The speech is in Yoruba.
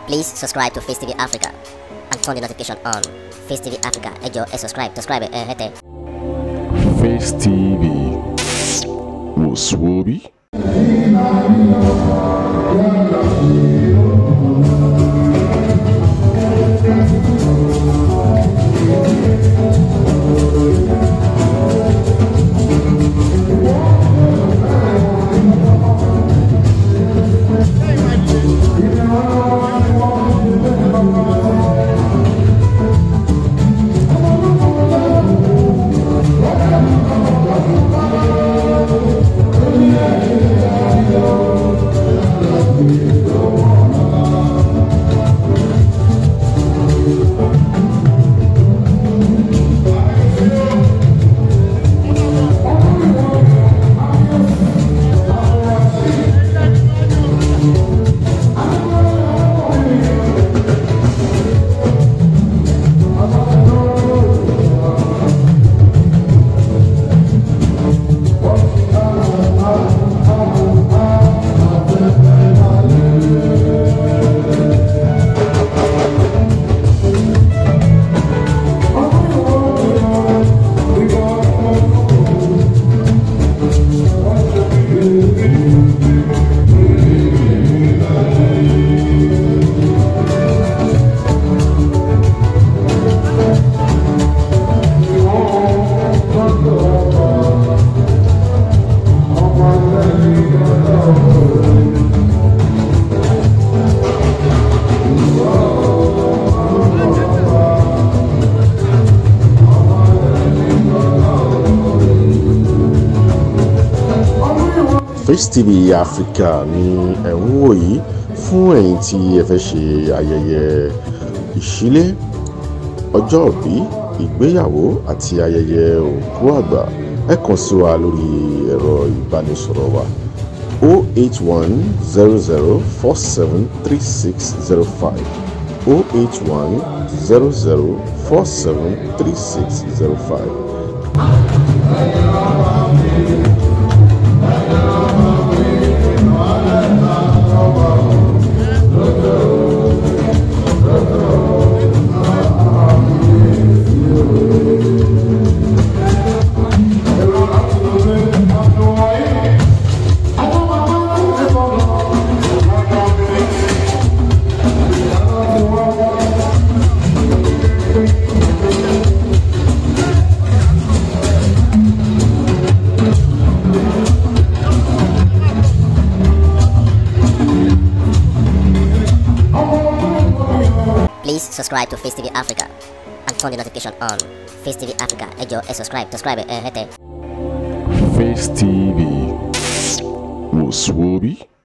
Please subscribe to Face TV Africa and turn the notification on. Face TV Africa, ẹ jọ̀ọ́ ẹ subscribe, subscribe ẹ hẹ́tẹ̀. Face TV wò Face TV Africa ni ẹ̀ ń wò yìí fún ẹ̀yin tí ẹ fẹ́ ṣe ayẹyẹ ìṣílé ọjọ́ ìbí ìgbéyàwó àti ayẹyẹ òkú àgbà ẹ kàn sí wa lórí ẹ̀rọ ìbánisọ̀rọ̀ wa 081 00 47 3605 081 00 47 3605. Please subscribe to Face TV Africa and turn the notification on. Face TV Africa, ẹ jọ̀ọ́ ẹ subscribe, subscribe ẹ hẹ́tẹ̀. Face TV wò